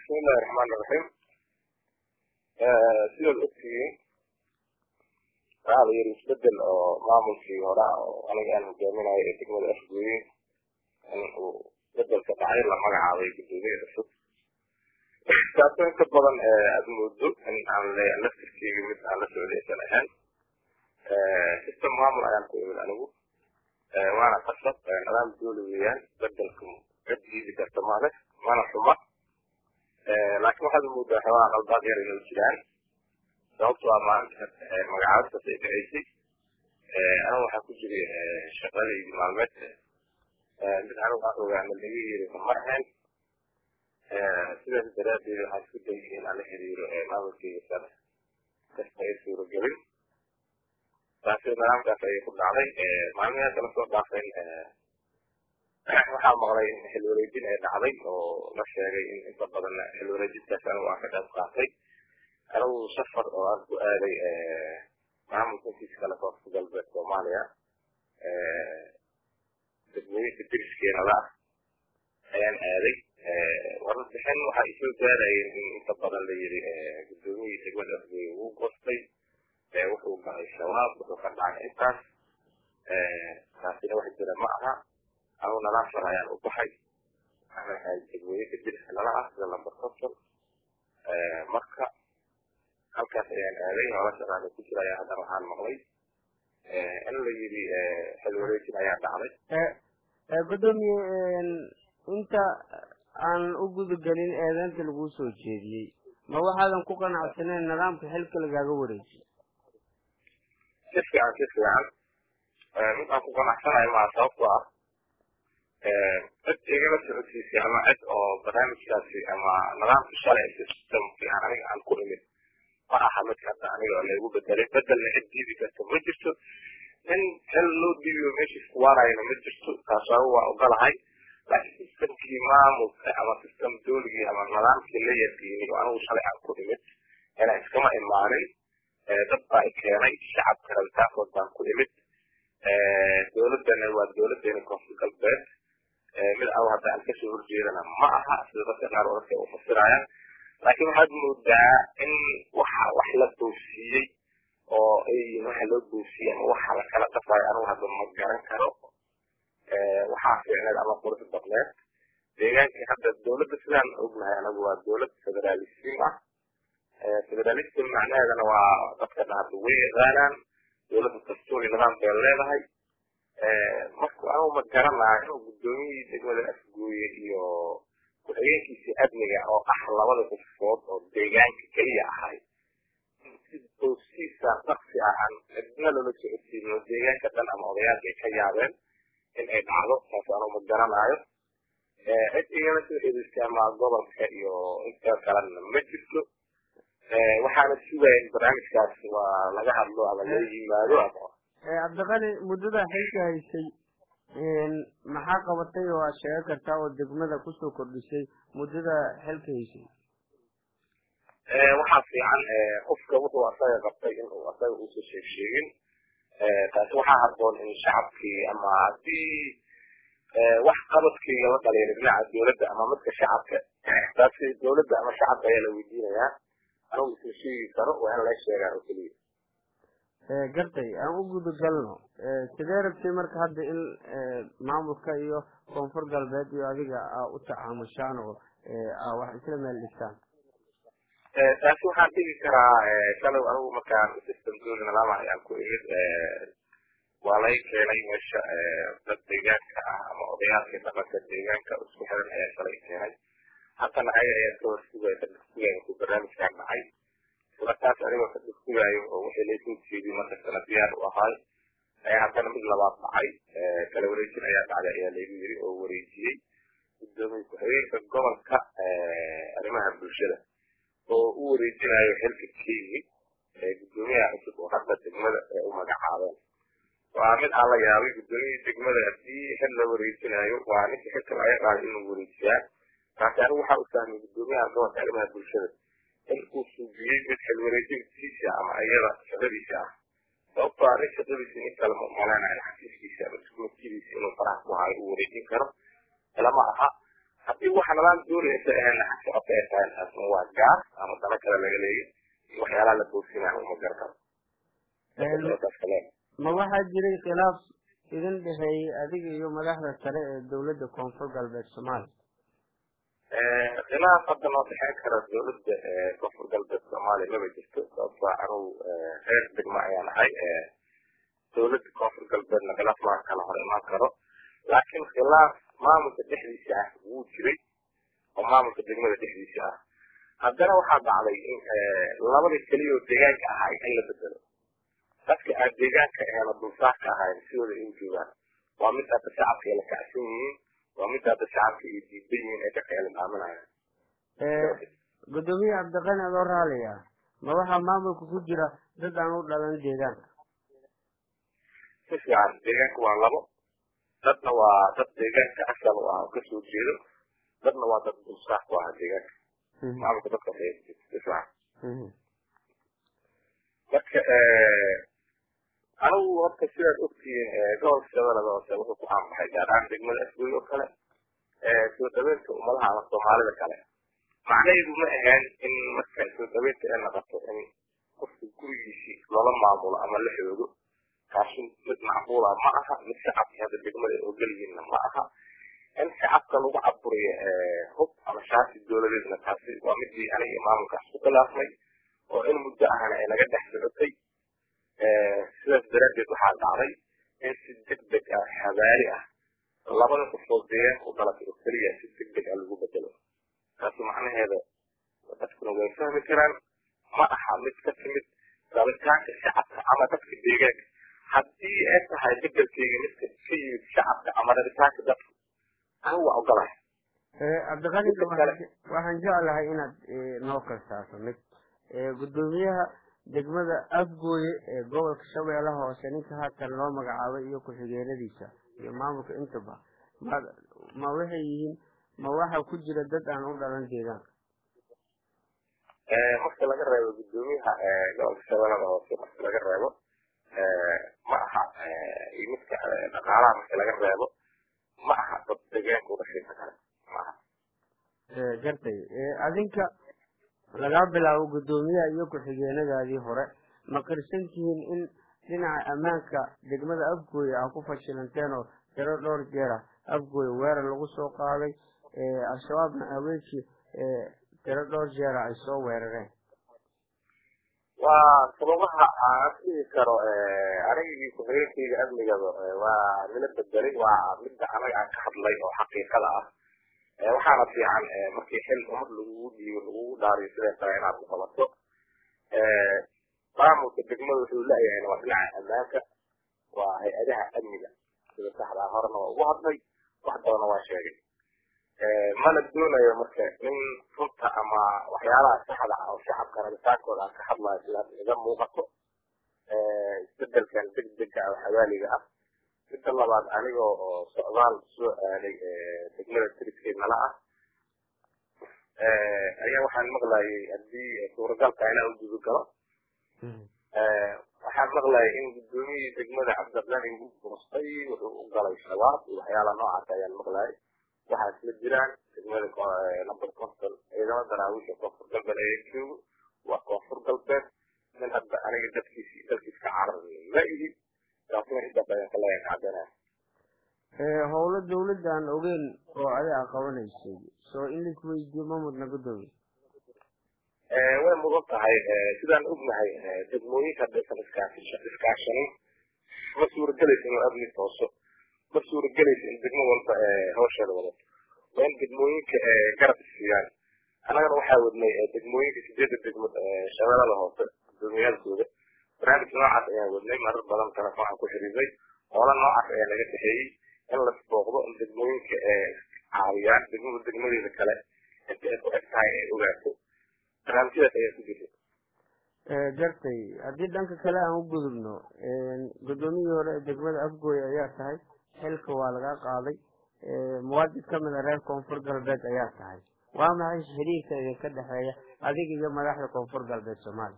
bismillahi raxmaan iraxiim sidaad ogtihiin waxaa la yidhi isbedel oo maamulkii hore oo aniga aan hogaaminayo ee degmada afgooye in uu bedelka dhacay la magacaabay guddoomiye cusub taasoo inta badan aada moodo in aan le laftirkeyga mid aan la socdaysan ahayn system maamul ayaan ku imid anigu waana qasab nidaam dooli weeyaan bedelku cid diidi karta male mana xuma laakiin waxaad moodaa xoogaa qaldaad yar inay jiraan sababto a maalinta magacaabtaas ay dhaceysay anigu waxaa ku jiray shaqadaydi maalmeed mid anigu aan ogaana laga yiri marhayn sidaas daraadeed waxaa isku dayay in aan la xiriiro maamulkeyga sare kasta ay suuragelin taasi nidaamkaas ayay ku dhacday maalmihaas kala soo dhaafayn waxaa maqlay in xil wareejin ay dhacday oo la sheegay in inta badan xil wareejintaas anigu aan ka qayb qaatay anigu safar oo aan ku aaday maamulka intiisa kale koonfur galbeed soomaaliya degmooyinka deriskeenada ah ayaan aaday warbixin waxaa isoo gaarayeen in inta badan la yiri guddoomiyihii degmada afgooye wuu goostay wuxuu galay shabaab wuxuu ka dhacay intaas taasina wax jira ma aha anigu nadaam shar ayaan u baxay waxaan ahay degmooyinka deriska nala ah sida lamber conton marka halkaas ayaan aaday nolosha raali ku jira ayaa haddana waxaan maqlay in la yiri xil wareejin ayaa dhacday gudoomiye inta aan u gudagelin eedeynta laguu soo jeediyey ma waxaadan ku qanacsaneyn nidaamka xilka lagaaga wareejiyo si fiican si fiican mid aan ku qanacsanayo maa sababtoo ah cid igala socodsiisay ama cid oo barnaamijkaasi ama nidaamka shalay systemkii aan aniga aan ku imid ma aha midka hadda aniga laygu bedelay bedelna cid diidi karta ma jirto in xil loo diibiyo meesha isku waarayana ma jirto taas anigu waa ogolahay laakiin systemkii maamulka ama system dooligii ama nidaamkii la yaqiinay oo anigu shalay aan ku imid inaan iskama imaanin dad baa i keenay shacabka rabitaankood baan ku imid dowladana waa dowladeena koonfur galbeed mid anigu hadda aan kasoo horjeedana ma aha sida dadka qaar dadka u fasirayaan laakiin waxaad moodaa in waxa wax la boofsiiyey oo ay waxa loo boofsiyey ama waxa lakala qasayo anigu hadda ma garan karo waxaa fiicneed ama qurux badneed deegaankii hadda dowladda sidaan ognahay anagu waa dowlad federalism ah federalism macnaheedana waa dadka dhahada way yaqaanaan dowladda dastuuri nidaam bay leedahay marka anigu ma garanayo guddoomiyihii degmada afgooye iyo ku-xigeenkiisii amniga oo ah labada qofood oo deegaanka keliya ahay boosiisa daksi ahan cidna loola socodsiino deegaanka dhan ama odayaalka ay ka yaabeen in ay dhacdo taas anigu ma garanayo cid igala soo xiriirtay ama gobolka iyo inta kalena ma jirto waxaana sugaya in barnaamijkaas waa laga hadlo ama laga yimaado ama cabdiqani muddada xilka haysay maxaa qabatay oo aad sheegan kartaa oo degmada kusoo kordhisay muddada xilka haysay waxaa fiican qofka wuxuu asaga qabtay inuu asaga uusa sheeg sheegin taasi waxaa habboon in shacabkii ama haddii wax qabadkii la dhaliila dhinaca dowladda ama midka shacabka taasi dowladda ama shacabka ayaa la weydiinayaa anigu isla sheegi karo waa in laga sheegaa oo keliya gartay aan u gudagalno sidee rabtay marka hadda in maamulka iyo koonfur galbeed iyo adiga aa u tacaamushaan oo wax isla meel dhigtaan taasi waxaan dhigi karaa shalay anigu markaan system dooli nidaama ayaan ku imid waa laga keenay meesha dad deegaanka ah ama odayaalkii dhaqanka deegaanka isku xiran ayaa shalay keenay haddana ayaga ayaa ka horsugaya ka dhigsugayo ku barnaamijkaan dhacay markaas anigoo ka dhigsugayo oo wixii laysoo jeediyey markastana diyaar u ahay ayaa haddana mid labaad dhacay kala wareejin ayaa dhacday ayaa laygu yiri oo wareejiyey gudoomiye ku-xigeenka gobolka arrimaha bulshada oo u wareejinayo xilka kenya gudoomiyaha cusub oo hadda degmada u magacaabeen waa mid aan la yaabay gudoomiyihii degmada haddii xil la wareejinayo waa ninka xilka laga qaaday inuu wareejiyaa taasi anigu waxaa u fahmay gudoomiyaha gobolka arrimaha bulshada in uu suubiyey mid xil wareejintiisa ama iyada shaqadiisa ah sababtoo ah nin shaqadiisa nin kale ma umaleynaya xafiiskiisa ama iskuulkidiisa inuu faraha ku hayo uu wareejin karo lama aha haddii waxa nalaan doonaysa ahna socota ay tahay taasna waa gaar ama dana kale laga leeya iyo waxyaalaha la boosinayo uma garkaro ma waxaa jiray khilaaf idin dhexeeyey adiga iyo madaxda sare ee dowladda koonfur galbeed soomaaliya khilaaf hadda noo dhexeyn kara dowladda koonfur galbeed soomaaliya maba jirto sababto anugu reer degmo ayaan ahay dowladda koonfur galbeedna khilaaf maan kala hor imaan karo laakiin khilaaf maamulka dhexdiisa ah wuu jiray oo maamulka degmada dhexdiisa ah haddana waxaa dhacday in labada keliya oo deegaanka ahaa in la bedelo dadka aan deegaanka aheena dulsaarka ahayn sidooda ay u joogaan waa mid hadda shacabka ay la kacsan yihiin waa mid hadda shacabka ay diidan yihiin ee ka qeelin aaminaya gudoomiye cabdiqani adoo raaliya ma waxaa maamulka ku jira dad aan u dhalan deegaanka si fiican deegaanka waa labo dadna waa dad deegaanka asal u ah oo kasoo jeedo dadna waa dad dulsaar ku ah deegaanka maamulka dadkaas ay si fiican marka anigu horta sidaad ogtihiin gobolka shabeellada hoose wuxuu ku caanbaxay gaar ahaan degmada asgoy oo kale soo dhaweynta ummadaha ama soomaalida kale macnaheedu ma ahayn in marka soo dhaweynta ay noqoto in qofka gurigiisii loola maamulo ama la xoogo taasi mid macquula ma aha mid shacabka hadda degmada ay ogolyihiinna ma aha in shacabka lagu caburiyo hub ama shaasi dowladeedna taasi waa midii aniga iyo maamulkaas ku khilaafnay oo in muddo ahna ay naga dhex socotay sidaas daraaddeed waxaa dhacday in si deg deg ah habaari ah labada qofood deegaanka u dhalatay oo keliya si deg deg ah lagu bedelo taasi macnaheeda dadkuna way fahmi karaan ma aha mid ka timid rabitaanka shacabka ama dadka deegaanka haddii ay tahay bedelkeyga midka ka yimid shacabka ama rabitaanka dadka anigu waa ogolahay cabdiqani waxaan jeclahay inaad noo kalsaaso mid gudoomiyaha degmada afgooye ee gobolka shabeellaha hoose ninka haatan loo magacaabay iyo ku-xigeenadiisa iyo maamulka intaba ma ma waxay yihiin ma waxa ku jira dad aan u dhalan deegaanka marka laga reebo gudoomiyaha gobolka shabeellada hoose marka laga reebo ma aha iyo midka dhaqaalaha marka laga reebo ma aha dad deegaanka u dhashay kale ma aha gartay adinka lagaa bilaabo guddoomiyaha iyo ku-xigeenadaadii hore ma qirsan tihiin in dhinaca ammaanka degmada afgooye ah ku fashilanteen oo tiro dhowr jeera afgooye weerar lagu soo qaaday al-shabaabna haweenkii tiro dhowr jeera ay soo weerareen waa sababaha aan dhihi karo anigii ku-xigeenkayga amnigaba waa nila bedelay waa midda anaga aan ka hadlay oo xaqiiqada ah waxaana fiican markii xil umad lagugu dhiibo lagugu dhaariyo siday tahay inaad ku qabato maamulka degmada wuxuu leeyahayna waa dhinaca ammaanka waa hay-adaha amniga sida saxdaa horena waa ugu hadlay wax badanna waa sheegay mana doonayo marka in runta ama waxyaalaha saxda ah oo shacabka rabitaankooda aan ka hadlayo sidaas iga muuqato isbedelkan degdega ah oo xawaaliga ah midda labaad anigoo oo socdaal soo aaday degmada triskeed nala ah ayaa waxaan maqlayay haddii suuragalka inaa u guda galo waxaan maqlayay in guddoomiyihii degmada cabdiqani uu burustay wuxuu u galay shabaab iyo waxyaalaha noocaas ayaan maqlayay waxaa isla jiraan degmada number conton ciidamo daraawiisha koonfur galbeed ayaa joogo waa koonfur galbeed min hadda aniga dadkiisi dalkiis ka carar ma ihi taasina intaas ayaan ka leeyahay caddeynaya howlo dawladda aan ogeyn oo ayaa qabanaysay soo in laisweydiiyo ma mudna guddoomiye way mudan tahay sidaan ognahay degmooyinka haddaysan iskaashanin ma suuragelaysa inuu amni tooso ma suuragelaysa in degmo walba hawsheeda wadato waa in degmooyinka garab isiiyaan annagana waxaa wadnay degmooyinka sideedda degmo shabeellada hoose gudoomiyaalkooda barnaamij noocaas ayaan wadnay marar badan telefoon aan ku xiriiray hoola noocaas ayaa naga dhexeeyey in lasbooqdo in degmooyinka caawiyaan degmada degmadeeda kale inta ay ku eg tahay ay ogaato barnaamijyadaas ayaa ku jirta gartay haddii dhanka kale aan u gudubno guddoomiyihii hore ee degmada afgooye ayaa tahay xilka waa laga qaaday muwaadin ka mid a reer koonfur galbeed ayaa tahay waa maxay xiriirka idinka dhexeeya adiga iyo madaxda koonfur galbeed soomaaliya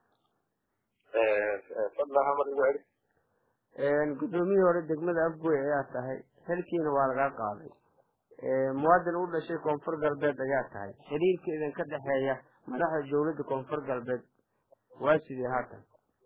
fadlan hamar igu celi guddoomiyihii hore degmada afgooye ayaa tahay xilkiina waa laga qaaday muwaadin u dhashay koonfur galbeed ayaa tahay xiriirka idinka dhexeeya madaxda dowladda koonfur galbeed waa sidii haatan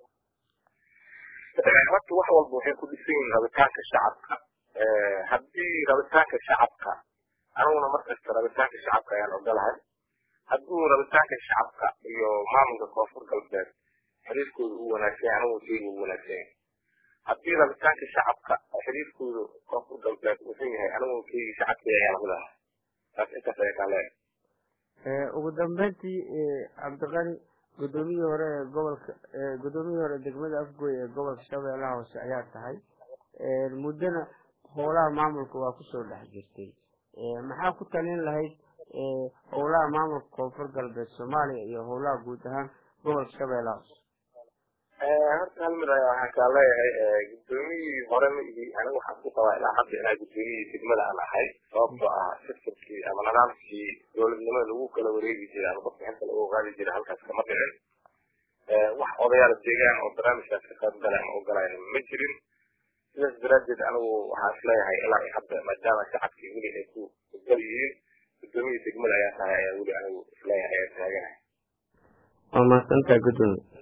horta wax walba waxay ku dhisan yihiin rabitaanka shacabka haddii rabitaanka shacabka aniguna markasta rabitaanka shacabka ayaan ogolahay hadduu rabitaanka shacabka iyo maamulka koonfur galbeed xiriirkooda uu wanaagsan anigu sheyga uu wanaagsan yahay haddii rabitaanka shacabka xiriirkooda koonfur galbeed wuxuu yahay anigu sheyga shacabka ayaa lamid ah taas intaas ayaa kaa leeyahay ugu dambeyntii cabdiqani guddoomiyihii hore ee gobolka guddoomiyihii hore degmada afgoy ee gobolka shabeellaha hoose ayaa tahay muddona howlaha maamulka waa kusoo dhex jirtay maxaa ku talin lahayd howlaha maamulka koonfur galbeed soomaaliya iyo howlaha guud ahaan gobolka shabeellaha hoose horta hal mid ayaa waxaan kaa leeyahay guddoomiyihii hore ma ihi aniga waxaan ku qabaa ilaa hadda inaa guddoomiyihii degmada aan ahay sababtoo ah sistamkii ama nidaamkii dowladnimada lagu kala wareegi jiray ama qofbixinta lagu qaadi jiray halkaas kama dhicin wax odayaal deegaan oo barnaamijkaas ka qayb galay ama ogolayn ma jirin sidaas daraaddeed anigu waxaan isleeyahay ilaa hadda maadaama shacabkii weli ay ku gal yihiin guddoomiyihii degmada ayaa tahay ayaa weli anigu isleeyahay ayaa taaganahay waa mahadsantahay guddoomiye